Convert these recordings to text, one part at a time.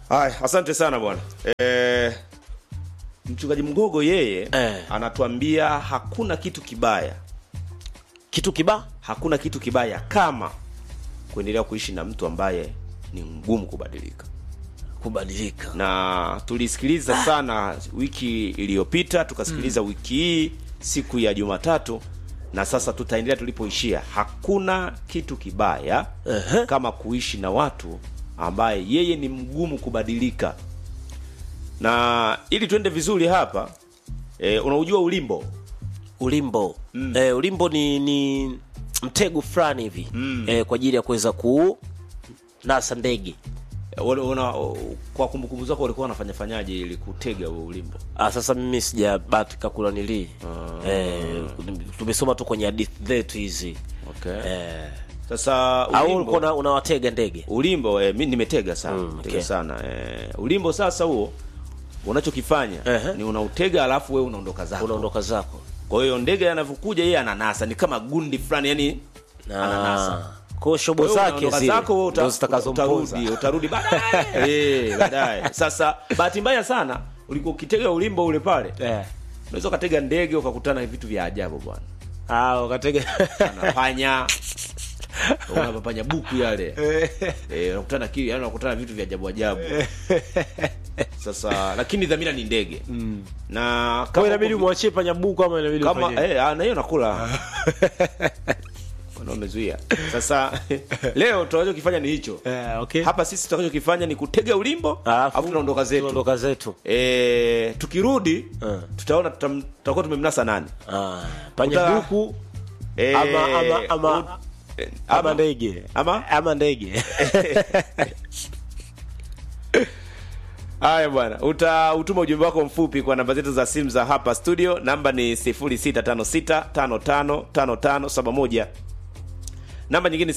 Haya, asante sana bwana. E, mchungaji Mgogo yeye Eh. anatuambia hakuna kitu kibaya, kitu kiba hakuna kitu kibaya kama kuendelea kuishi na mtu ambaye ni ngumu kubadilika. kubadilika na tulisikiliza sana wiki iliyopita tukasikiliza wiki hii siku ya Jumatatu na sasa tutaendelea tulipoishia. Hakuna kitu kibaya Ehe. kama kuishi na watu ambaye yeye ni mgumu kubadilika. Na ili tuende vizuri hapa e, unaujua ulimbo ulimbo eh, ulimbo ni ni mtego fulani hivi eh, kwa ajili ya kuweza ku nasa ndege E, una, una, kwa kumbukumbu zako walikuwa wanafanya fanyaje ili kutega huo ulimbo? ah, sasa mimi sijabatika kula nili eh, tumesoma tu kwenye hadithi zetu hizi Okay. eh, Sasa au ulimbo- ulikuwa una- unawatega ndege ulimbo eh, mi nimetega sana Mm, tega okay. sana eh, ulimbo sasa huo unachokifanya Ehe. ni unautega alafu wewe unaondoka zako unaondoka zako kwa hiyo ndege anavyokuja yeye ananasa ni kama gundi fulani yani ananasa kwa hiyo shobo Kwa hiyo zake unaondoka zile zako wewe uta- ndo zitakazompoza utarudi utarudi baadaye eh baadaye sasa bahati mbaya sana ulikuwa ukitega ulimbo ule pale eh. unaweza ukatega ndege ukakutana na vitu vya ajabu bwana ah, wakatega anapanya unapapanya buku yale eh unakutana kile yani unakutana na vitu vya ajabu ajabu sasa lakini dhamira ni ndege na Kwa kama inabidi uko- mwachie panyabuku ama inabidi kama ufanye? eh ah, na hiyo nakula Wana wamezuia sasa leo tutakachokifanya ni hicho Eh, okay. hapa sisi tutakachokifanya ni kutega ulimbo Alafu, alafu tunaondoka zetu tunaondoka zetu eh tukirudi Eh. tutaona tutam- tutakuwa tumemnasa nani ah, panyabuku eh, ama ama ama u- eh, ama ndege ama ama ndege Haya bwana, utautuma ujumbe wako mfupi kwa namba zetu za simu za hapa studio. Namba ni 0656555571. Namba nyingine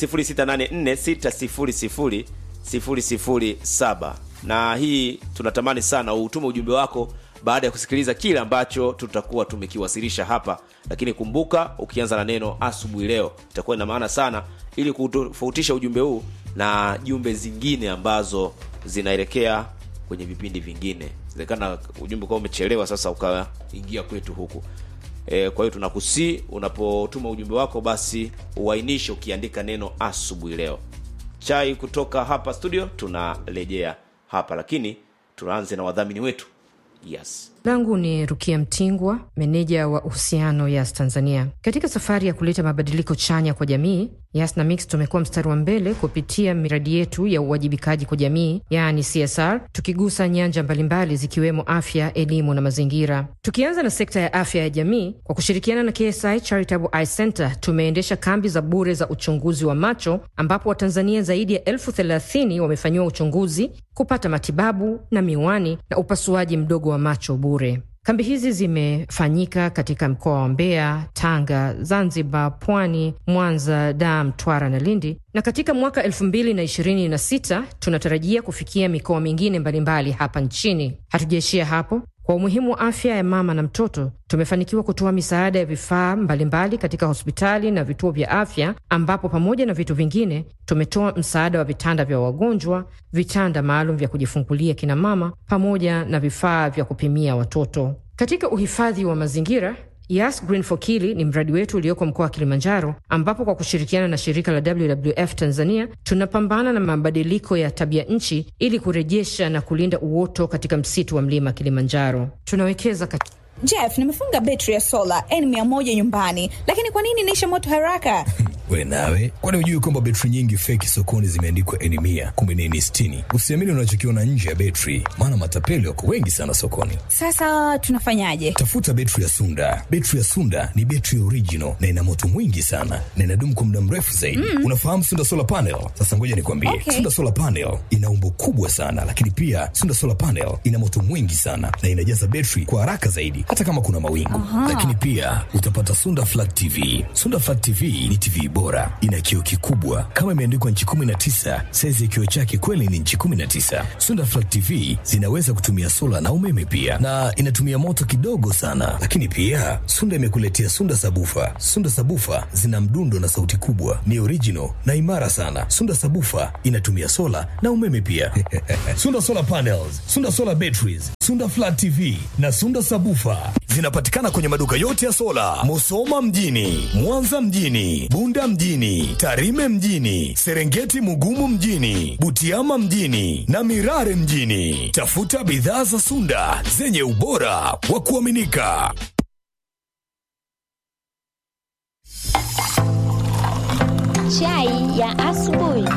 0684600007. Na hii tunatamani sana utume ujumbe wako baada ya kusikiliza kile ambacho tutakuwa tumekiwasilisha hapa, lakini kumbuka, ukianza na neno asubuhi leo itakuwa ina maana sana, ili kutofautisha ujumbe huu na jumbe zingine ambazo zinaelekea kwenye vipindi vingine. Inawezekana ujumbe kwa umechelewa sasa ukaingia kwetu huku. E, kwa hiyo tunakusii unapotuma ujumbe wako basi uainishe ukiandika neno asubuhi leo. Chai kutoka hapa studio tunarejea hapa, lakini tunaanze na wadhamini wetu. Yes. langu ni Rukia Mtingwa, meneja wa uhusiano Yas Tanzania. Katika safari ya kuleta mabadiliko chanya kwa jamii, Yas na Mix tumekuwa mstari wa mbele kupitia miradi yetu ya uwajibikaji kwa jamii, yaani CSR, tukigusa nyanja mbalimbali zikiwemo afya, elimu na mazingira. Tukianza na sekta ya afya ya jamii, kwa kushirikiana na KSI Charitable Eye Center tumeendesha kambi za bure za uchunguzi wa macho, ambapo Watanzania zaidi ya elfu thelathini wamefanyiwa uchunguzi, kupata matibabu na miwani na upasuaji mdogo wa macho bure. Kambi hizi zimefanyika katika mkoa wa Mbeya, Tanga, Zanzibar, Pwani, Mwanza, Dar, Mtwara na Lindi, na katika mwaka elfu mbili na ishirini na sita tunatarajia kufikia mikoa mingine mbalimbali hapa nchini. Hatujaishia hapo. Kwa umuhimu wa afya ya mama na mtoto, tumefanikiwa kutoa misaada ya vifaa mbalimbali katika hospitali na vituo vya afya, ambapo pamoja na vitu vingine tumetoa msaada wa vitanda vya wagonjwa, vitanda maalum vya kujifungulia kina mama, pamoja na vifaa vya kupimia watoto. Katika uhifadhi wa mazingira Yas Green for Kili ni mradi wetu ulioko mkoa wa Kilimanjaro, ambapo kwa kushirikiana na shirika la WWF Tanzania tunapambana na mabadiliko ya tabia nchi ili kurejesha na kulinda uoto katika msitu wa mlima Kilimanjaro. Tunawekeza kat... Jeff, nimefunga betri ya sola N100 nyumbani, lakini kwa nini inaisha moto haraka? We nawe, kwani hujui kwamba betri nyingi feki sokoni zimeandikwa N mia kumbe ni N sitini? Usiamini unachokiona nje ya betri, maana matapeli wako wengi sana sokoni. Sasa tunafanyaje? Tafuta betri ya Sunda. Betri ya Sunda ni betri original na ina moto mwingi sana na inadumu kwa muda mrefu zaidi. Mm. Unafahamu Sunda solar panel? Sasa ngoja nikwambie, Okay. Sunda solar panel ina umbo kubwa sana, lakini pia Sunda solar panel ina moto mwingi sana na inajaza betri kwa haraka zaidi, hata kama kuna mawingu. Lakini pia utapata Sunda flat TV. Sunda flat TV ni TV bora, ina kioo kikubwa kama imeandikwa nchi 19. Saizi ya kioo chake kweli ni nchi 19. Sunda Flat TV zinaweza kutumia sola na umeme pia, na inatumia moto kidogo sana. Lakini pia Sunda imekuletea Sunda Sabufa. Sunda Sabufa zina mdundo na sauti kubwa, ni original na imara sana. Sunda Sabufa inatumia sola na umeme pia. Sunda Solar Panels, Sunda Solar Batteries, Sunda Flat TV na Sunda Sabufa zinapatikana kwenye maduka yote ya sola, Musoma mjini, Mwanza mjini, Bunda mjini, Tarime mjini, Serengeti Mugumu mjini, Butiama mjini na Mirare mjini. Tafuta bidhaa za Sunda zenye ubora wa kuaminika. Chai ya asubuhi.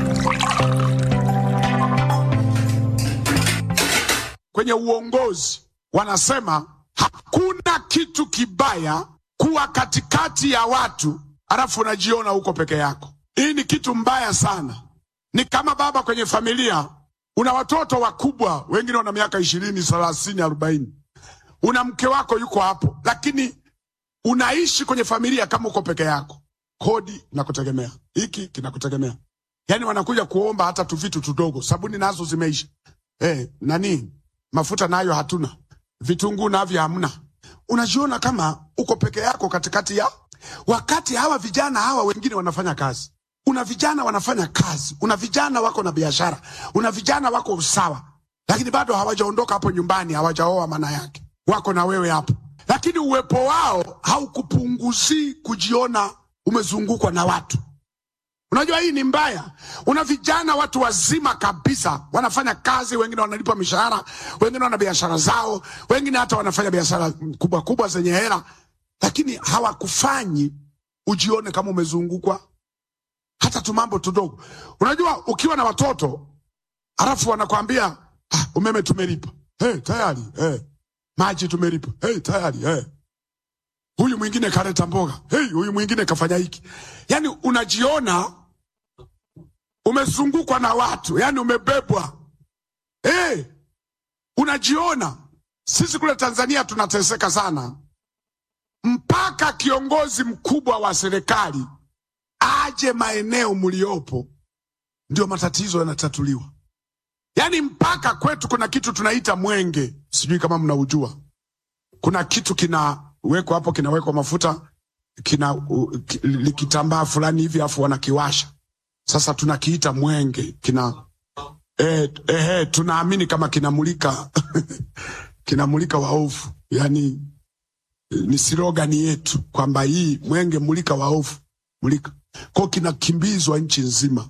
kwenye uongozi wanasema hakuna kitu kibaya kuwa katikati ya watu alafu unajiona uko peke yako. Hii ni kitu mbaya sana. Ni kama baba kwenye familia, una watoto wakubwa, wengine wana miaka ishirini, thelathini, arobaini. Una mke wako yuko hapo, lakini unaishi kwenye familia kama uko peke yako. Kodi inakutegemea, hiki kinakutegemea, yaani wanakuja kuomba hata tu vitu tudogo, sabuni nazo zimeisha, eh, nani mafuta nayo hatuna, vitunguu navyo hamna. Unajiona kama uko peke yako katikati ya wakati hawa vijana hawa wengine wanafanya kazi. Una vijana wanafanya kazi, una vijana wako na biashara, una vijana wako usawa, lakini bado hawajaondoka hapo nyumbani, hawajaoa. Maana yake wako na wewe hapo, lakini uwepo wao haukupunguzii kujiona umezungukwa na watu. Unajua hii ni mbaya. Una vijana watu wazima kabisa wanafanya kazi, wengine wanalipa mishahara, wengine wana biashara zao, wengine hata wanafanya biashara kubwa kubwa zenye hela, lakini hawakufanyi ujione kama umezungukwa hata tu mambo tudogo. Unajua ukiwa na watoto halafu wanakwambia ah, umeme tumelipa, hey, tayari hey. maji tumelipa, hey, tayari hey. Huyu mwingine kaleta mboga, hey, huyu mwingine kafanya hiki, yani unajiona umezungukwa na watu, yani umebebwa. Hey, unajiona. Sisi kule Tanzania tunateseka sana, mpaka kiongozi mkubwa wa serikali aje maeneo mliopo, ndio matatizo yanatatuliwa. Yani mpaka kwetu kuna kitu tunaita mwenge, sijui kama mnaujua. Kuna kitu kinawekwa hapo, kinawekwa mafuta, kina uh, ki- likitambaa fulani hivi, afu wanakiwasha sasa tunakiita mwenge kina eh, eh, tunaamini kama kinamulika kinamulika waovu, yani eh, ni slogani yetu kwamba hii mwenge mulika waovu, mulika kwao, kinakimbizwa nchi nzima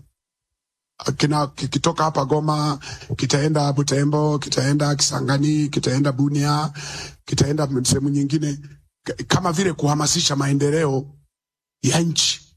kina kikitoka hapa Goma kitaenda Butembo, kitaenda Kisangani, kitaenda Bunia, kitaenda sehemu nyingine, k- kama vile kuhamasisha maendeleo ya nchi.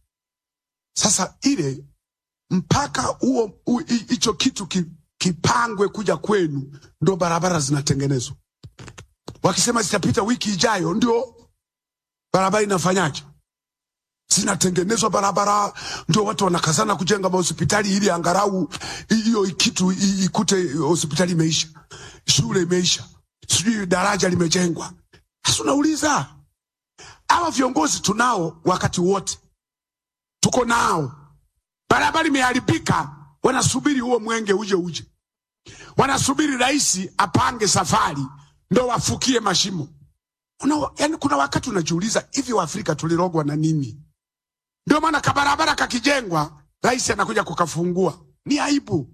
Sasa ile mpaka huo hu- hi- hicho kitu ki, kipangwe kuja kwenu, ndo barabara zinatengenezwa. Wakisema zitapita wiki ijayo, ndio barabara inafanyaje? Zinatengenezwa barabara, ndio watu wanakazana kujenga mahospitali ili angalau hiyo kitu i- ikute hospitali imeisha, shule imeisha, sijui daraja limejengwa. Sasa unauliza hawa viongozi tunao wakati wote, tuko nao barabara imeharibika, wanasubiri huo mwenge uje uje, wanasubiri rais apange safari ndo wafukie mashimo. Una, yani kuna wakati unajiuliza hivi Waafrika tulirogwa na nini? Ndio maana kabarabara kakijengwa, rais anakuja kukafungua. Ni aibu.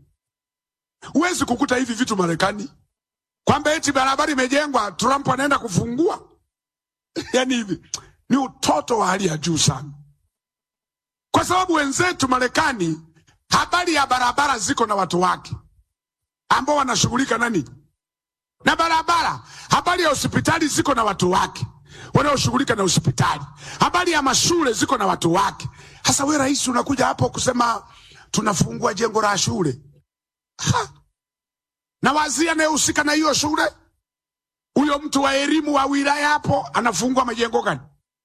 Huwezi kukuta hivi vitu Marekani, kwamba eti barabara imejengwa, Trump anaenda kufungua. yani hivi ni utoto wa hali ya juu sana kwa sababu wenzetu Marekani, habari ya barabara ziko na watu wake ambao wanashughulika nani na barabara. Habari ya hospitali ziko na watu wake wanaoshughulika na hospitali. Habari ya mashule ziko na watu wake. Hasa we rais unakuja hapo kusema tunafungua jengo la shule ha. na waziri anayehusika na hiyo shule, huyo mtu wa elimu wa wilaya hapo anafungua majengo gani?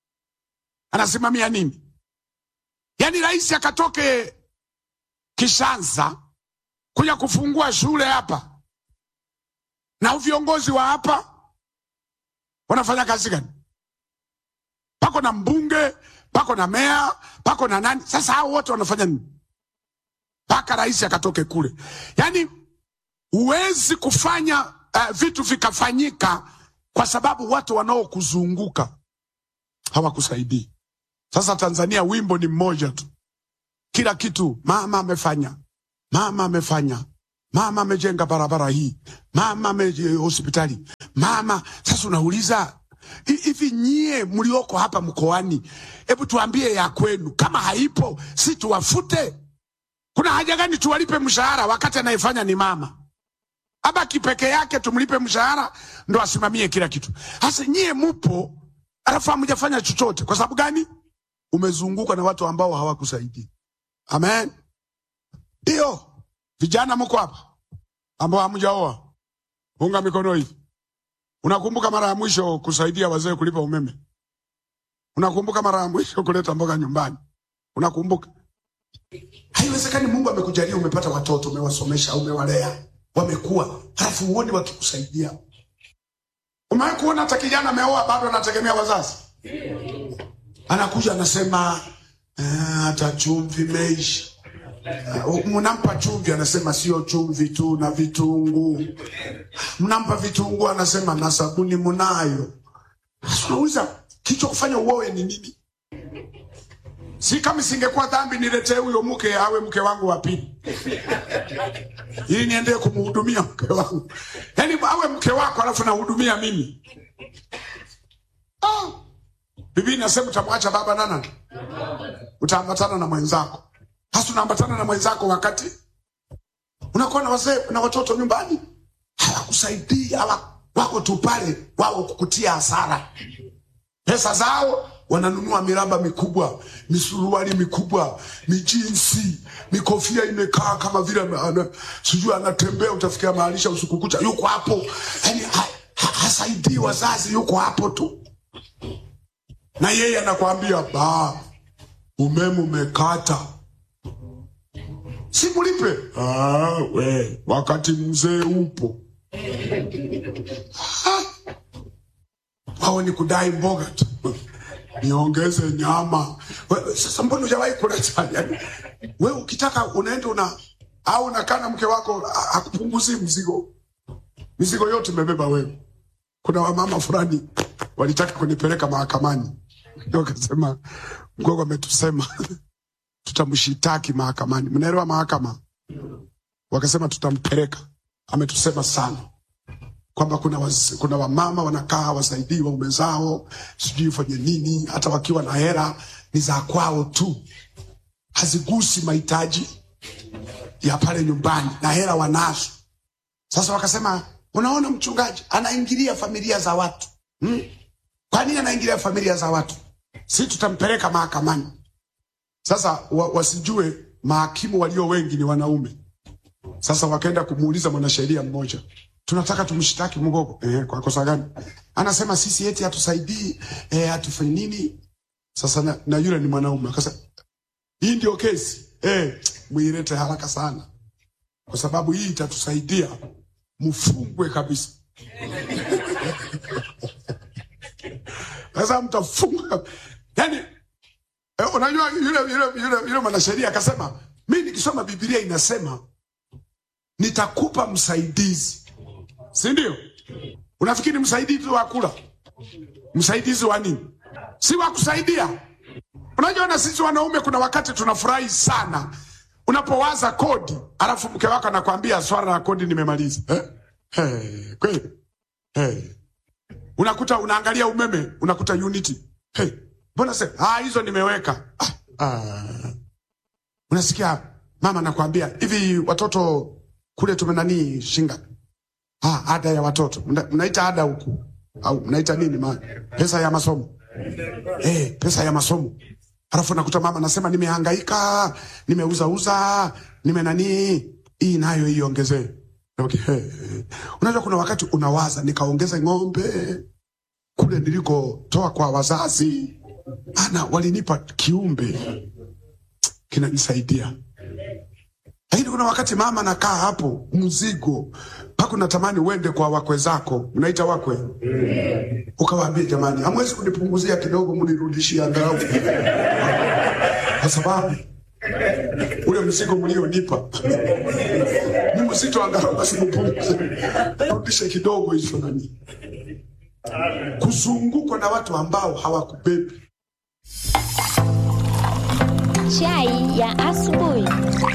Anasimamia nini? Yaani rais akatoke Kishanza kuja kufungua shule hapa, na viongozi wa hapa wanafanya kazi gani? Pako na mbunge, pako na meya, pako na nani. Sasa hao wote wanafanya nini? Mpaka rais akatoke kule. Yaani huwezi kufanya uh, vitu vikafanyika kwa sababu watu wanaokuzunguka hawakusaidii. Sasa Tanzania wimbo ni mmoja tu, kila kitu mama amefanya, mama amefanya, mama amejenga barabara hii, mama ame hospitali, mama. Sasa unauliza hi- hivi, nyie mlioko hapa mkoani, hebu tuambie ya kwenu, kama haipo si tuwafute? Kuna haja gani tuwalipe mshahara wakati anayefanya ni mama? Abaki peke yake, tumlipe mshahara ndo asimamie kila kitu. Hasa nyie mupo, alafu hamjafanya chochote. Kwa sababu gani? Umezungukwa na watu ambao hawakusaidia. Amen. Ndio vijana mko hapa ambao hamjaoa, unga mikono hivi. Unakumbuka mara ya mwisho kusaidia wazee kulipa umeme? Unakumbuka mara ya mwisho kuleta mboga nyumbani? Unakumbuka? Haiwezekani. Mungu amekujalia, umepata watoto, umewasomesha, umewalea, wamekuwa, halafu uone wakikusaidia. Umewahi kuona hata kijana ameoa bado anategemea wazazi? Anakuja anasema "Ah, hata chumvi imeisha. Ah, Mnampa chumvi, anasema sio chumvi tu na vitunguu. Mnampa vitunguu, anasema na sabuni mnayo. Sasa unauliza kicho kufanya uoe ni nini? Si kama singekuwa dhambi niletee huyo mke awe mke wangu wa pili, ili niendee kumhudumia mke wangu, yaani awe mke wako alafu nahudumia mimi. Ah, Biblia inasema utamwacha baba na nani, utaambatana na mwenzako. Hasa unaambatana na mwenzako wakati unakuwa na wazee na watoto nyumbani, hawakusaidii hawa wako tu pale wao kukutia hasara pesa zao wananunua miraba mikubwa, misuruali mikubwa, mijinsi, mikofia imekaa kama vile ana- ana- sijui anatembea, utafikia maalisha usiku kucha, yuko hapo yani ha, ha, hasaidii wazazi, yuko hapo tu, na yeye anakwambia ba umeme umekata, simulipe. Ah, we wakati mzee upo wao ni kudai mboga tu, niongeze nyama. We- Sasa mbona hujawahi kuleta? Yani, we ukitaka unaenda una au unakaa na mke wako a- akupunguzi mzigo, mizigo yote umebeba wewe. Kuna wamama fulani walitaka kunipeleka mahakamani, wakasema mgogo ametusema tutamshitaki mahakamani. Mnaelewa mahakama? Wakasema tutampeleka, ametusema sana kwamba kuna, waz, kuna wamama wanakaa wasaidii waume zao, sijui fanye nini, hata wakiwa na hera ni za kwao tu, hazigusi mahitaji ya pale nyumbani, na hera wanazo. Sasa wakasema, unaona mchungaji anaingilia familia za watu hmm? Kwa nini anaingilia familia za watu? Si tutampeleka mahakamani. Sasa wa, wasijue mahakimu walio wengi ni wanaume. Sasa wakaenda kumuuliza mwanasheria mmoja, tunataka tumshtaki Mgogo eh, kwa kosa gani? Anasema sisi eti hatusaidii eh, hatufanyi nini. Sasa na, na yule ni mwanaume akasema, hii ndio kesi eh, muilete haraka sana, kwa sababu hii itatusaidia mfungwe kabisa. Sasa mtafunga yani eh, unajua yule yule yule, yule mwanasheria akasema, mi nikisoma Biblia inasema nitakupa msaidizi, si ndio? Unafikiri msaidizi wa kula? Msaidizi wa nini? Si wa kusaidia. Unajua, na sisi wanaume kuna wakati tunafurahi sana unapowaza kodi, alafu mke wako anakwambia swala la kodi nimemaliza. Eh? Hey, kweli hey. Unakuta unaangalia umeme, unakuta unity hey. Mbona se ah, hizo nimeweka ah, ah. Unasikia mama anakwambia hivi, watoto kule tumenani shinga ah, ada ya watoto Mna- mnaita ada huku au mnaita nini ma pesa ya masomo eh, pesa ya masomo. Alafu nakuta mama anasema nimehangaika, nimeuzauza, nime nani, hii nayo iongezee. Okay. Hey. Unajua kuna wakati unawaza nikaongeze ng'ombe kule nilikotoa kwa wazazi, ana walinipa kiumbe kinanisaidia lakini kuna wakati mama anakaa hapo, mzigo mpaka unatamani uende kwa wakwe zako, mnaita wakwe, ukawaambia jamani, hamwezi kunipunguzia kidogo, mnirudishie angalau, kwa sababu ule mzigo mlionipa ni mzito, angalau basi mpunguze, rudishe kidogo hicho nani, kuzungukwa na watu ambao hawakubebi. Chai ya asubuhi.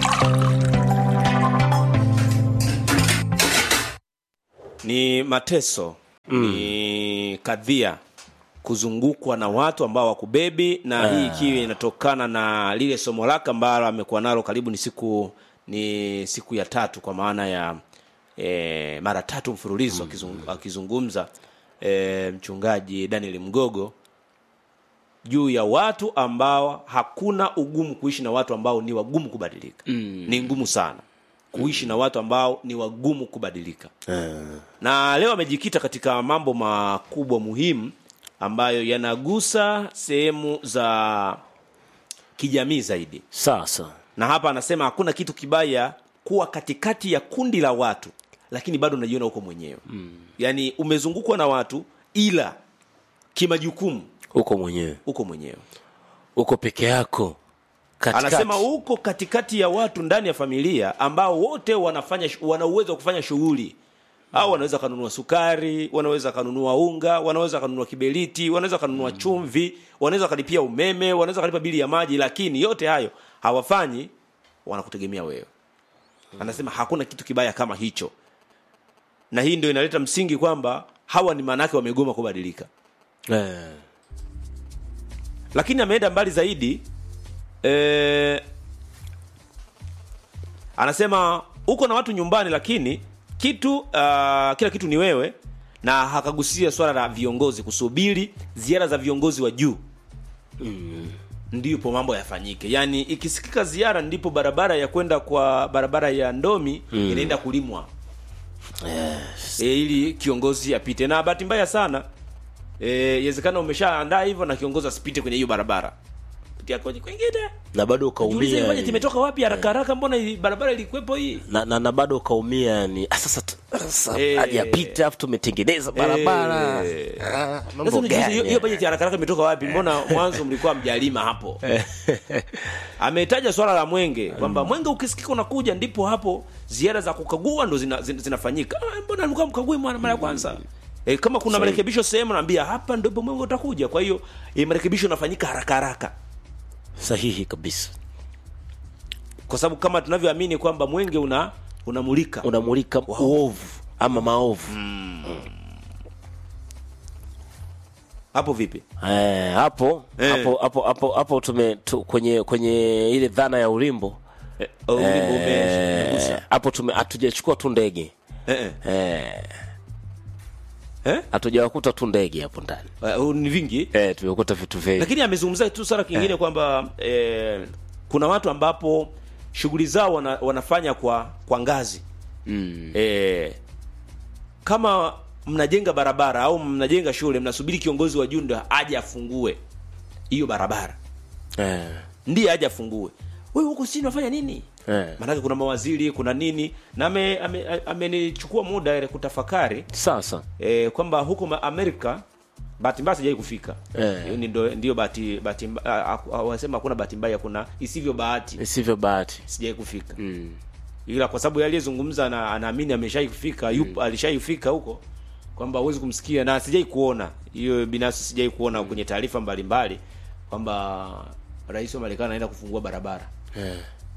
ni mateso ni kadhia kuzungukwa na watu ambao wakubebi na hii ikiwa inatokana na lile somo lake ambalo amekuwa nalo karibu ni siku ni siku ya tatu kwa maana ya e, mara tatu mfululizo akizung- akizungumza e, mchungaji daniel mgogo juu ya watu ambao hakuna ugumu kuishi na watu ambao ni wagumu kubadilika mm. ni ngumu sana kuishi na watu ambao ni wagumu kubadilika na leo amejikita katika mambo makubwa muhimu ambayo yanagusa sehemu za kijamii zaidi sasa na hapa anasema hakuna kitu kibaya kuwa katikati ya kundi la watu lakini bado unajiona huko mwenyewe mm. yaani umezungukwa na watu ila kimajukumu uko mwenyewe uko mwenyewe uko peke yako katikati. anasema uko katikati ya watu ndani ya familia ambao wote wanafanya wana uwezo wa kufanya shughuli au wanaweza kanunua sukari wanaweza kanunua unga wanaweza kanunua kiberiti wanaweza kanunua chumvi wanaweza kalipia umeme wanaweza kalipa bili ya maji lakini yote hayo hawafanyi wanakutegemea wewe anasema hakuna kitu kibaya kama hicho na hii ndio inaleta msingi kwamba hawa ni maanake wamegoma kubadilika eh, lakini ameenda mbali zaidi e, anasema uko na watu nyumbani lakini kitu uh, kila kitu ni wewe na hakagusia swala la viongozi kusubiri ziara za viongozi wa juu mm. ndipo mambo yafanyike yaani ikisikika ziara ndipo barabara ya kwenda kwa barabara ya ndomi mm. inaenda kulimwa yes. e, ili kiongozi apite na bahati mbaya sana eh, iwezekana umeshaandaa hivyo na kiongozi asipite kwenye hiyo barabara pitia kwenye kwingine na bado Jiulize ukaumia bajeti imetoka wapi haraka haraka mbona hii barabara ilikuwepo hii na, na, na bado ukaumia yani ah, sasa tu- sasa Eh. hajapita afu tumetengeneza barabara Eh. Ah, Sasa mambo unajiuliza, hiyo- gani hiyo bajeti haraka haraka imetoka wapi mbona mwanzo mlikuwa mjalima hapo ametaja swala la mwenge kwamba mwenge ukisikika unakuja ndipo hapo ziara za kukagua ndo zina, zina, zinafanyika ah, mbona alikuwa mkagui mara mara ya kwanza E, kama kuna Sahi. marekebisho sehemu naambia hapa ndipo mwenge utakuja kwa hiyo e, marekebisho yanafanyika haraka haraka sahihi kabisa kwa sababu kama tunavyoamini kwamba mwenge una unamulika unamulika uovu ama maovu hapo vipi eh, hapo Eh. hapo hapo hapo hapo tume tu, kwenye kwenye ile dhana ya ulimbo Eh, oh, ulimbo ume- eh, umegusa. hapo tume hatujachukua tu ndege Eh, eh. eh, Eh? hatujawakuta tu ndege hapo ndani Uh, ni vingi eh, tumekuta vitu vingi lakini amezungumzia tu swala kingine kwamba eh, kuna watu ambapo shughuli zao wana, wanafanya kwa kwa ngazi mm. eh, kama mnajenga barabara au mnajenga shule mnasubiri kiongozi wa juu ndo aje afungue hiyo barabara eh, ndiye aje afungue wewe huko chini unafanya nini eh. maanake kuna mawaziri kuna nini na amenichukua ame, amenichukua muda ile kutafakari sasa e, kwamba huko ma- amerika bahati mbaya sijai kufika Eh. Hiyo ni ndo- ndio bahati bahati mba- a- a- a- wanasema hakuna bahati mbaya kuna isivyo bahati isivyo bahati sijai kufika mm. ila kwa sababu yeye aliyezungumza na anaamini ameshai kufika yupo alishaifika huko kwamba huwezi kumsikia na sijai kuona hiyo binafsi sijai kuona kwenye taarifa mbalimbali kwamba rais wa marekani anaenda kufungua barabara eh.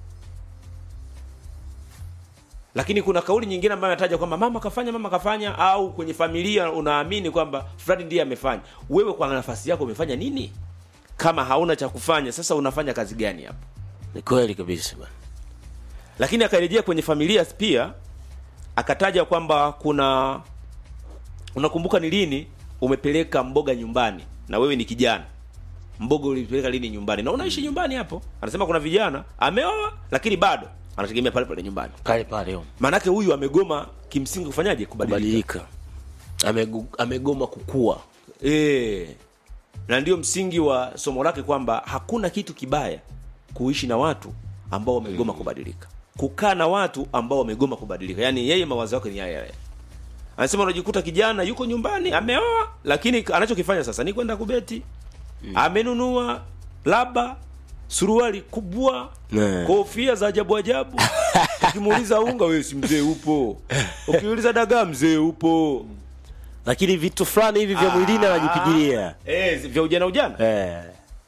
lakini kuna kauli nyingine ambayo anataja kwamba mama kafanya mama kafanya au kwenye familia unaamini kwamba fulani ndiye amefanya wewe kwa nafasi yako umefanya nini kama hauna cha kufanya sasa unafanya kazi gani hapo ni kweli kabisa bwana lakini akarejea kwenye familia pia akataja kwamba kuna unakumbuka ni lini umepeleka mboga nyumbani na wewe ni kijana mboga ulipeleka lini nyumbani na unaishi nyumbani hapo anasema kuna vijana ameoa lakini bado anategemea pale pale nyumbani pale pale yo maanake huyu amegoma kimsingi kufanyaje kubadilika kubadilika Amegu, amegoma kukua e, na ndio msingi wa somo lake kwamba hakuna kitu kibaya kuishi na watu ambao wamegoma kubadilika kukaa na watu ambao wamegoma kubadilika yaani yeye mawazo yake ni yale yale anasema unajikuta kijana yuko nyumbani ameoa lakini anachokifanya sasa ni kwenda kubeti amenunua laba suruali kubwa Ne. kofia za ajabu ajabu ukimuuliza unga wewe si mzee upo ukiuliza dagaa mzee upo lakini vitu fulani hivi vya mwilini anajipigilia eh, vya ujana ujana eh.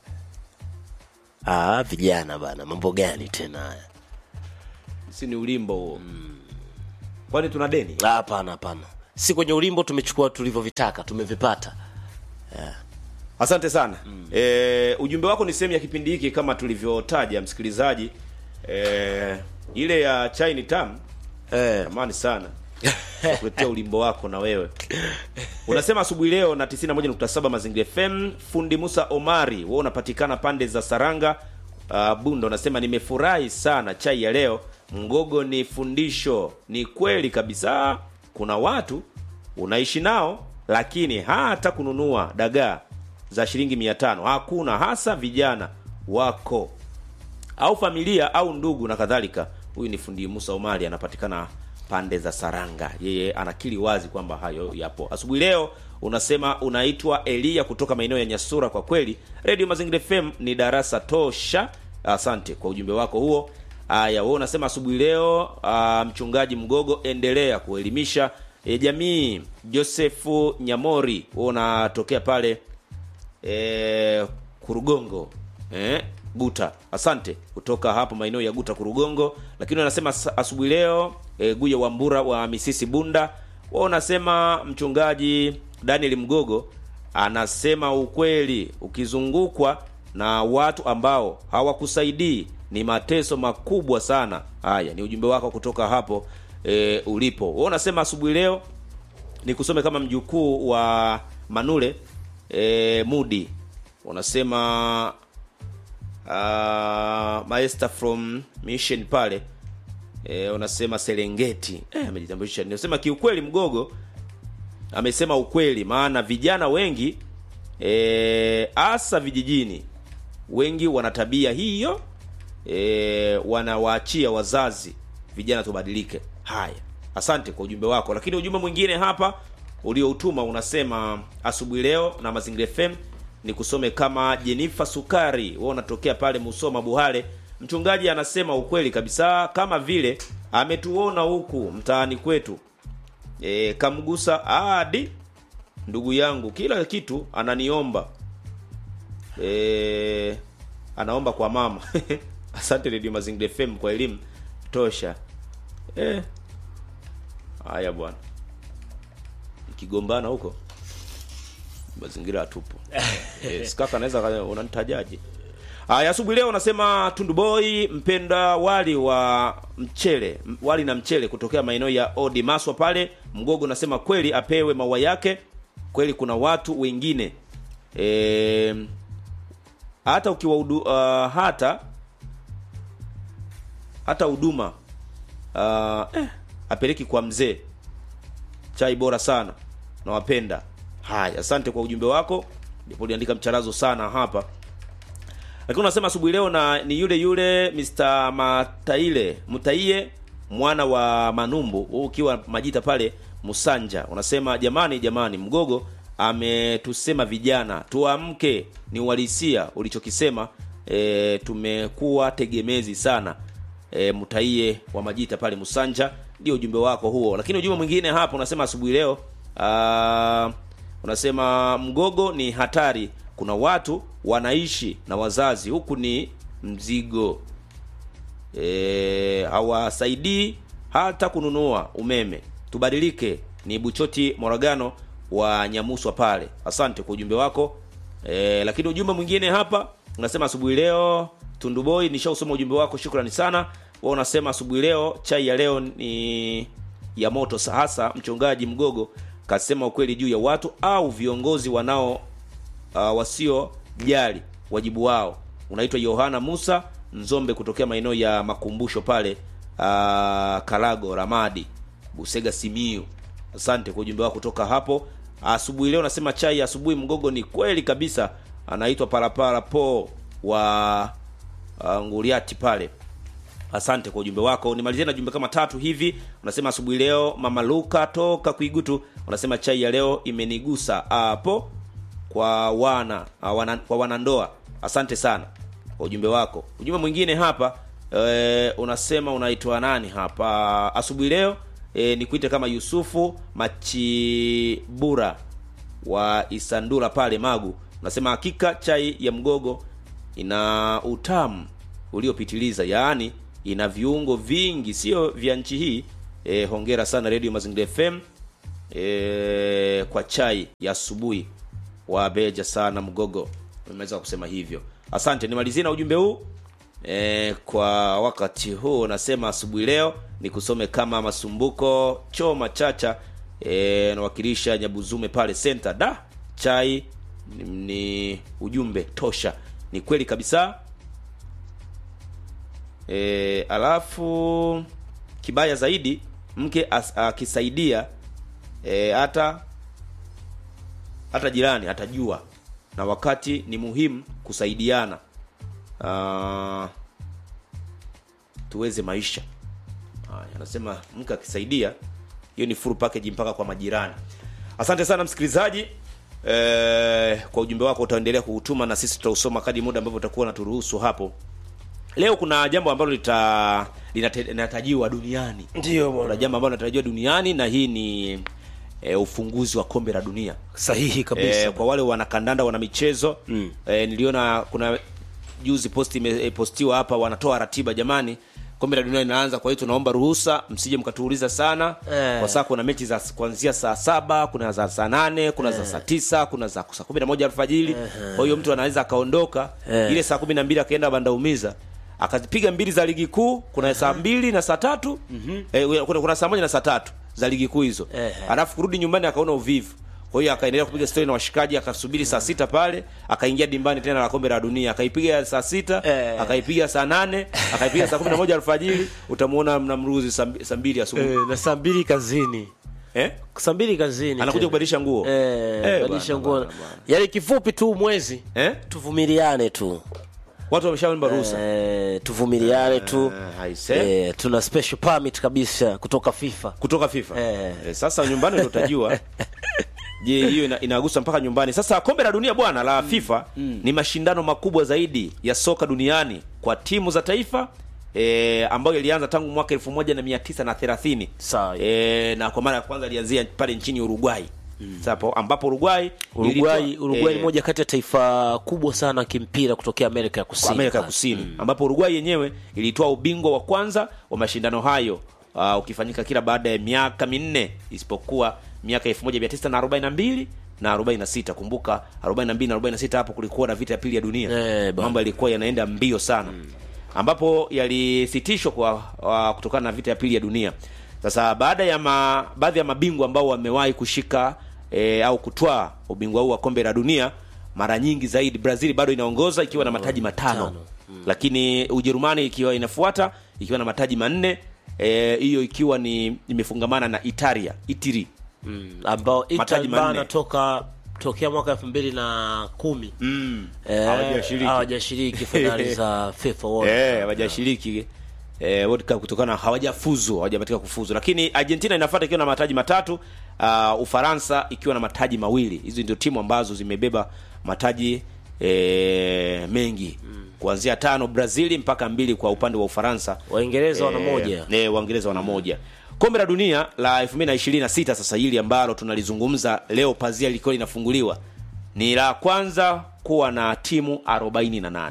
ah, vijana bana mambo gani tena haya si ni ulimbo huo kwani tuna deni Ah, hapana hapana si kwenye ulimbo tumechukua tulivyovitaka tumevipata asante sana mm. e, ujumbe wako ni sehemu ya kipindi hiki kama tulivyotaja msikilizaji e, ile ya chai ni tamu eh. amani sana kuletea ulimbo wako na wewe unasema asubuhi leo na 91.7 mazingira fm fundi musa omari wewe unapatikana pande za saranga uh, bunda unasema nimefurahi sana chai ya leo mgogo ni fundisho ni kweli kabisa kuna watu unaishi nao lakini hata kununua dagaa za shilingi mia tano hakuna hasa vijana wako au familia au ndugu na kadhalika huyu ni fundi musa omari anapatikana pande za saranga yeye anakili wazi kwamba hayo yapo asubuhi leo unasema unaitwa elia kutoka maeneo ya nyasura kwa kweli redio mazingira fm ni darasa tosha asante kwa ujumbe wako huo haya wewe unasema asubuhi leo ah, mchungaji mgogo endelea kuelimisha e, jamii josefu nyamori wewe unatokea pale e, kurugongo eh, guta asante kutoka hapo maeneo ya guta kurugongo lakini wanasema sa- asubuhi leo e, guya wambura wa misisi bunda wao unasema mchungaji daniel mgogo anasema ukweli ukizungukwa na watu ambao hawakusaidii ni mateso makubwa sana haya ni ujumbe wako kutoka hapo e, ulipo wao unasema asubuhi leo nikusome kama mjukuu wa manule e, mudi wanasema uh, maester from mission pale e, unasema serengeti Eh, amejitambulisha nasema kiukweli mgogo amesema ukweli maana vijana wengi hasa vijijini wengi wana tabia hiyo e, wanawaachia wazazi vijana tubadilike haya asante kwa ujumbe wako lakini ujumbe mwingine hapa ulioutuma unasema asubuhi leo na mazingira fm ni kusome kama jenifa sukari wewe unatokea pale musoma buhale mchungaji anasema ukweli kabisa kama vile ametuona huku mtaani kwetu e, kamgusa hadi ndugu yangu kila kitu ananiomba e, anaomba kwa mama asante redio mazingira fm kwa elimu tosha Eh. haya bwana ikigombana huko mazingira hatupo yes, kaka anaweza aka- unanitajaje haya asubuhi leo unasema tunduboi mpenda wali wa mchele m- wali na mchele kutokea maeneo ya odi maswa pale mgogo unasema kweli apewe maua yake kweli kuna watu wengine e, hata ukiwa udu, uh, hata hata huduma uh, eh, apeleki kwa mzee chai bora sana nawapenda haya asante kwa ujumbe wako ndipo uliandika mcharazo sana hapa lakini unasema asubuhi leo na ni yule yule Mr. Mataile Mutaie mwana wa Manumbu huu ukiwa majita pale Musanja unasema jamani jamani mgogo ametusema vijana tuamke ni uhalisia ulichokisema e, tumekuwa tegemezi sana e, mtaie wa majita pale Musanja ndio ujumbe wako huo lakini ujumbe mwingine hapo unasema asubuhi leo aa, unasema mgogo ni hatari kuna watu wanaishi na wazazi huku ni mzigo e, hawasaidii hata kununua umeme tubadilike ni buchoti moragano wa nyamuswa pale asante kwa ujumbe wako e, lakini ujumbe mwingine hapa unasema asubuhi leo tunduboi nishausoma ujumbe wako shukrani sana wa unasema asubuhi leo chai ya leo ni ya moto sa- hasa mchungaji mgogo kasema ukweli juu ya watu au viongozi wanao uh, wasiojali wajibu wao unaitwa yohana musa nzombe kutokea maeneo ya makumbusho pale uh, karago ramadi busega simiu asante kwa ujumbe wako kutoka hapo asubuhi leo nasema chai ya asubuhi mgogo ni kweli kabisa anaitwa parapara po wa uh, nguriati pale asante kwa ujumbe wako nimalizie na jumbe kama tatu hivi unasema asubuhi leo mama luka toka kuigutu unasema chai ya leo imenigusa hapo kwa wana, ah, wana kwa wanandoa asante sana kwa ujumbe wako ujumbe mwingine hapa e, unasema unaitwa nani hapa asubuhi leo e, nikuite kama yusufu machibura wa isandura pale magu unasema hakika chai ya mgogo ina utamu uliopitiliza yaani ina viungo vingi sio vya nchi hii e, hongera sana radio mazingira fm e, kwa chai ya asubuhi wabeja sana mgogo umeweza kusema hivyo asante nimalizie na ujumbe huu e, kwa wakati huu nasema asubuhi leo ni kusome kama masumbuko choma chacha e, nawakilisha nyabuzume pale center da chai ni, ni ujumbe tosha ni kweli kabisa e, alafu kibaya zaidi mke as- akisaidia e, hata hata jirani atajua na wakati ni muhimu kusaidiana uh, tuweze maisha haya anasema mke akisaidia hiyo ni full package mpaka kwa majirani asante sana msikilizaji eh, kwa ujumbe wako utaendelea kuutuma na sisi tutausoma kadi muda ambavyo utakuwa naturuhusu hapo leo kuna jambo ambalo lita linate- linatarajiwa duniani ndio kuna jambo ambalo linatarajiwa duniani na hii ni e, ufunguzi wa kombe la dunia sahihi kabisa e, kwa wale wanakandanda wana michezo mm. e, niliona kuna juzi posti imepostiwa hapa wanatoa ratiba jamani kombe la dunia linaanza kwa hiyo tunaomba ruhusa msije mkatuuliza sana Eh. kwa saa kuna mechi za kuanzia saa saba kuna za saa nane kuna za saa tisa kuna za saa kumi na moja alfajiri kwa hiyo mtu anaweza akaondoka Eh. ile saa kumi na mbili akaenda bandaumiza akazipiga mbili za ligi kuu kuna saa mbili na saa tatu eh, kuna, kuna saa moja na saa tatu za ligi kuu hizo Eh. alafu kurudi nyumbani akaona uvivu kwa hiyo akaendelea kupiga stori na washikaji akasubiri saa sita pale akaingia dimbani tena la kombe la dunia akaipiga saa sita Eh. akaipiga saa nane akaipiga saa kumi na moja alfajiri utamuona mnamruzi saa mbi- saa mbili asubuhi eh, na saa mbili kazini eh? saa mbili kazini anakuja tena. kubadilisha nguo eh, Eh, badilisha bwana, nguo bwana, bwana. yaani kifupi tu mwezi eh? tuvumiliane tu watu wameshaomba ruhusa eh, tuvumiliane tu Eh, haise. eh, tuna special permit kabisa kutoka fifa kutoka fifa Eh. Eh, sasa nyumbani ndo utajua je hiyo ina, inagusa mpaka nyumbani sasa kombe la dunia bwana la fifa ni mashindano makubwa zaidi ya soka duniani kwa timu za taifa E, ambayo ilianza tangu mwaka elfu moja na mia tisa na thelathini Sawa. e, na kwa mara ya kwanza ilianzia pale nchini uruguay sapo ambapo uruguay uruguay ilitoa- uruguay eh, ni moja kati ya taifa kubwa sana kimpira kutokea amerika ya kwa kusini Amerika ya pale. Kusini ambapo Uruguay yenyewe ilitoa ubingwa wa kwanza wa mashindano hayo uh, ukifanyika kila baada ya miaka minne isipokuwa miaka 1942 na 46 kumbuka 42 na 46 hapo kulikuwa na vita ya pili ya dunia Eh, bwana. mambo yalikuwa yanaenda mbio sana ambapo yalisitishwa kwa uh, kutokana na vita ya pili ya dunia sasa baada ya ma, baadhi ya mabingwa ambao wamewahi kushika e, au kutwaa ubingwa huu wa kombe la dunia mara nyingi zaidi brazil bado inaongoza ikiwa na mataji matano lakini ujerumani ikiwa inafuata ikiwa na mataji manne eh, hiyo ikiwa ni imefungamana na italia itiri mm, ambao Mataji Italy bana manne. toka tokea mwaka elfu mbili na kumi mm. Eh, Hawajashiriki. hawajashiriki fainali za FIFA World Eh, Cup. hawajashiriki eh, World Cup kutokana na hawajafuzu hawajapatika kufuzu lakini argentina inafuata ikiwa na mataji matatu uh, ufaransa ikiwa na mataji mawili hizi ndio timu ambazo zimebeba mataji eh, mengi kuanzia tano brazili mpaka mbili kwa upande wa ufaransa Waingereza wana Eh, moja. eh, waingereza wana moja kombe la dunia la 2026 sasa hili ambalo tunalizungumza leo pazia likiwa linafunguliwa ni la kwanza kuwa na timu 48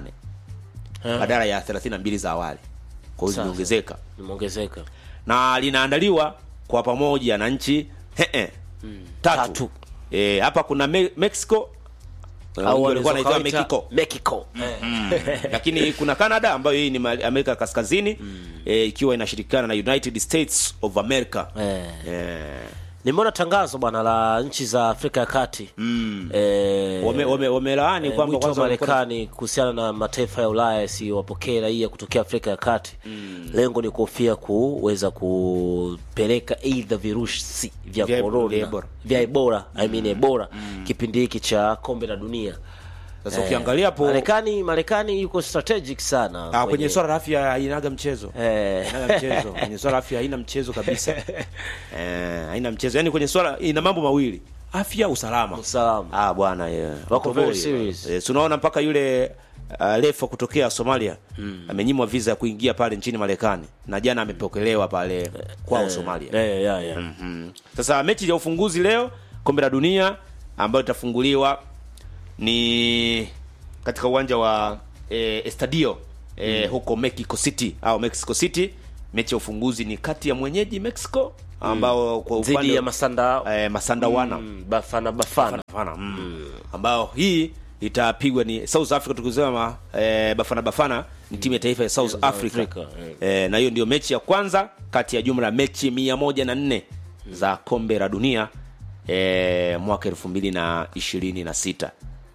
badala ya 32 za awali kwa hiyo Sawa. zimeongezeka Limeongezeka. na linaandaliwa kwa pamoja na nchi he -he, tatu, Tatu. Eh, hapa kuna me Mexico Au au walikuwa wanaweza wanaitwa wakaita Mexico Mexico. Eh. lakini kuna canada ambayo hii ni ma- amerika ya kaskazini eh, ikiwa inashirikiana na united states of america Eh. eh, nimeona tangazo bwana la nchi za afrika ya kati mm. eh, wame- wame- wamelaani eh, kwamba mwito wa kwanza walikuwa- marekani kuhusiana na mataifa ya ulaya yasiwapokee raia kutokea afrika ya kati mm. lengo ni kuhofia kuweza kupeleka eidha virusi vya Vya- korona vya Ebola. vya ebora I mean ebora kipindi hiki cha kombe la dunia sasa ukiangalia hapo Marekani Marekani yuko strategic sana ah, kwenye swala la afya hainaga mchezo eh, haina mchezo kwenye swala la afya haina mchezo kabisa eh, haina mchezo yani kwenye swala ina mambo mawili afya usalama usalama ah bwana yeah. Wako Wako very serious. eh, tunaona mpaka yule uh, refa kutokea Somalia amenyimwa visa ya kuingia pale nchini Marekani na jana amepokelewa pale kwao Somalia eh, yeah, yeah. Mhm. Sasa mechi ya ufunguzi leo kombe la dunia ambayo itafunguliwa ni katika uwanja wa eh, Estadio eh, huko Mexico City au Mexico City. Mechi ya ufunguzi ni kati ya mwenyeji Mexico ambao kwa dhidi upande ya Masanda eh, Masanda wana mm, Bafana Bafana Bafana mm. ambao hii itapigwa ni South Africa tukisema eh, Bafana Bafana ni timu ya taifa ya South Africa, Africa, eh. eh, na hiyo ndio mechi ya kwanza kati ya jumla ya mechi mia moja na nne za kombe la dunia eh, mwaka elfu mbili na ishirini na sita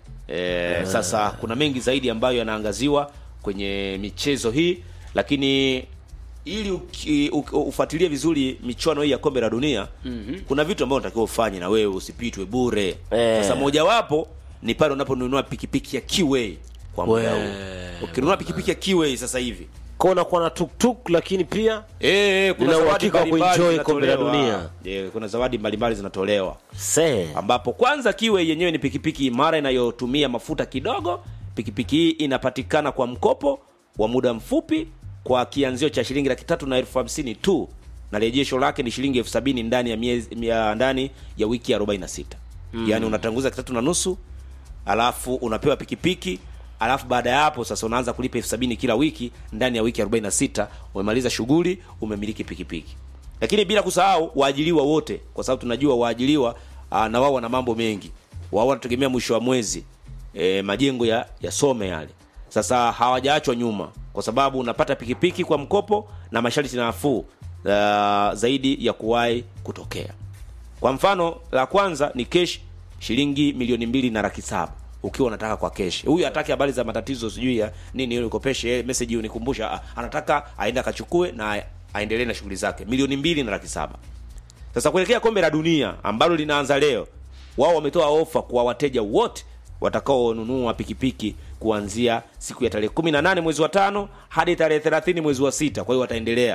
eh, sasa kuna mengi zaidi ambayo yanaangaziwa kwenye michezo hii lakini ili uki- u- ufuatilie vizuri michuano hii ya kombe la dunia mm-hmm. kuna vitu ambavyo unatakiwa ufanye na wewe usipitwe bure Eh. sasa mojawapo ni pale unaponunua pikipiki ya Kiway kwa muda We. huu ukinunua pikipiki ya Kiway sasa hivi kwa unakuwa na tuktuk lakini pia eh kuna Nina zawadi uhakika wa mbalimbali kuenjoy kombe la zinatolewa. Eh, kuna zawadi mbalimbali zinatolewa se ambapo kwanza Kiway yenyewe ni pikipiki imara inayotumia mafuta kidogo. Pikipiki hii inapatikana kwa mkopo wa muda mfupi kwa kianzio cha shilingi laki tatu na elfu hamsini tu na rejesho lake ni shilingi elfu sabini ndani ya miezi mia, ndani ya wiki 46 mm. yaani unatanguza kitatu na nusu alafu unapewa pikipiki alafu baada ya hapo sasa unaanza kulipa elfu sabini kila wiki ndani ya wiki 46 umemaliza shughuli umemiliki pikipiki lakini bila kusahau waajiliwa wote kwa sababu tunajua waajiliwa aa, na wao wana mambo mengi wao wanategemea mwisho wa mwezi e, majengo ya yasome yale sasa hawajaachwa nyuma kwa sababu unapata pikipiki kwa mkopo na masharti nafuu uh, zaidi ya kuwahi kutokea kwa mfano la kwanza ni kesh shilingi milioni mbili na laki saba ukiwa unataka kwa kesh huyu hataki habari za matatizo sijui ya nini ili ukopeshe message unikumbusha Ah, anataka aende akachukue na aendelee na shughuli zake milioni mbili na laki saba sasa kuelekea kombe la dunia ambalo linaanza leo wao wametoa ofa kwa wateja wote watakaonunua pikipiki kuanzia siku ya tarehe 18 mwezi wa tano hadi tarehe 30 mwezi wa sita kwa hiyo wataendelea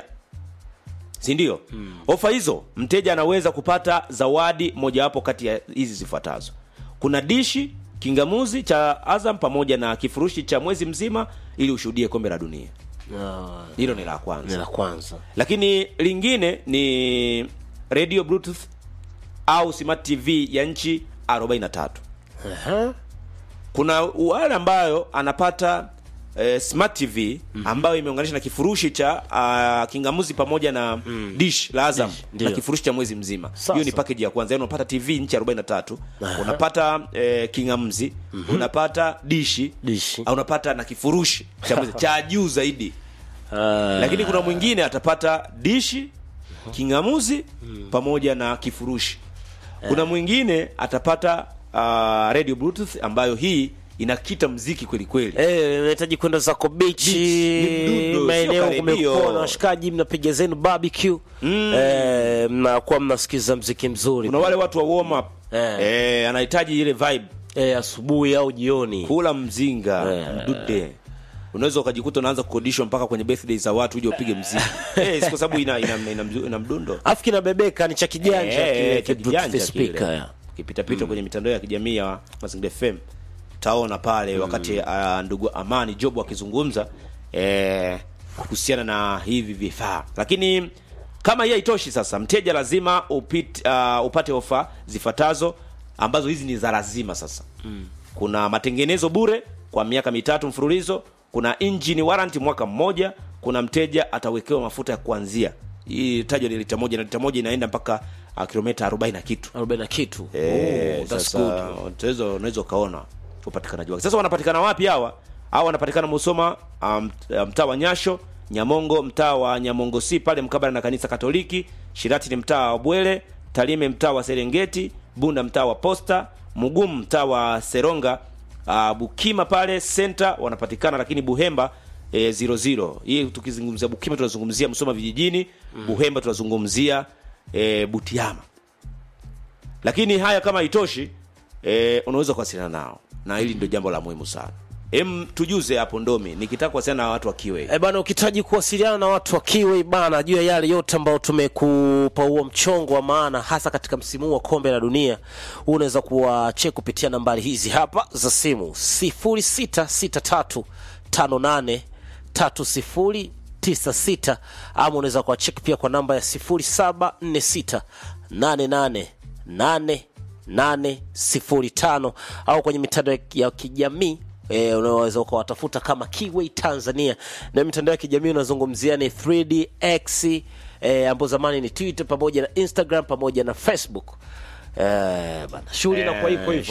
si ndio hmm. ofa hizo mteja anaweza kupata zawadi mojawapo kati ya hizi zifuatazo kuna dishi kingamuzi cha azam pamoja na kifurushi cha mwezi mzima ili ushuhudie kombe la dunia hilo ni la ni kwanza la kwanza lakini lingine ni radio bluetooth au smart tv ya nchi 43 Aha. kuna wale ambayo anapata eh, smart tv ambayo imeunganisha na kifurushi cha uh, kingamuzi pamoja na dish la azam Dish, na ndio. kifurushi cha mwezi mzima Sasa. hiyo ni package ya kwanza yani unapata tv nchi 43 unapata eh, kingamuzi unapata dishi Dishi. au unapata na kifurushi cha mwezi cha juu zaidi Ah, lakini kuna mwingine atapata dishi kingamuzi pamoja na kifurushi kuna mwingine atapata uh, radio bluetooth ambayo hii inakita mziki kweli kweli Eh, unahitaji kwenda zako Beach, ni bichi mdundo, maeneo sio karibio. kumekuwa na washikaji mnapiga zenu barbecue eh, mnakuwa mnasikiza mziki mzuri kuna wale watu wa warm up Eh. eh, anahitaji ile vibe eh, asubuhi au jioni kula mzinga Eh. mdude unaweza ukajikuta unaanza kukodishwa mpaka kwenye birthday za watu uje upige mziki eh, si kwa sababu ina, ina, ina, ina, ina mdundo afu kinabebeka ni cha kijanja Eh, kile cha ki- kijanja Bluetooth speaker, kile. ya. ukipitapita kwenye mitandao ya kijamii ya Mazingira FM taona pale wakati uh, ndugu Amani Job akizungumza eh, kuhusiana na hivi vifaa, lakini kama hii haitoshi, sasa mteja lazima upit, uh, upate ofa zifuatazo ambazo hizi ni za lazima sasa mm. kuna matengenezo bure kwa miaka mitatu mfululizo kuna engine warranty mwaka mmoja kuna mteja atawekewa mafuta ya kuanzia hii tajwa ni lita moja na lita moja inaenda mpaka uh, kilomita 40 na kitu 40 na kitu Eh, oh, that's sasa good unaweza unaweza ukaona upatikanaji wake sasa wanapatikana wapi hawa hawa wanapatikana musoma um, mtaa wa nyasho nyamongo mtaa wa nyamongo si pale mkabala na kanisa katoliki shirati ni mtaa wa bwele talime mtaa wa serengeti bunda mtaa wa posta mugumu mtaa wa seronga uh, bukima pale center wanapatikana lakini buhemba e, zero zero hii tukizungumzia bukima tunazungumzia msoma vijijini mm. buhemba tunazungumzia e, butiama lakini haya kama haitoshi e, unaweza kuwasiliana nao na hili ndio jambo la muhimu sana em tujuze hapo ndomi nikitaka kuwasiliana na watu wa kiwe E bana, ukihitaji kuwasiliana na watu wa Kiwi bana, juu ya yale yote ambayo tumekupa huo mchongo wa maana, hasa katika msimu huu wa kombe la dunia, huu unaweza kuwache kupitia nambari hizi hapa za simu 0663583096 ama unaweza kuwacheki pia kwa namba ya 0746888805 au kwenye mitandao ya kijamii e, unaweza ukawatafuta kama Kiway Tanzania na mitandao ya kijamii unazungumzia ni 3DX e, ambapo zamani ni Twitter pamoja na Instagram pamoja na Facebook e, bana shughuli inakuwa iko hivyo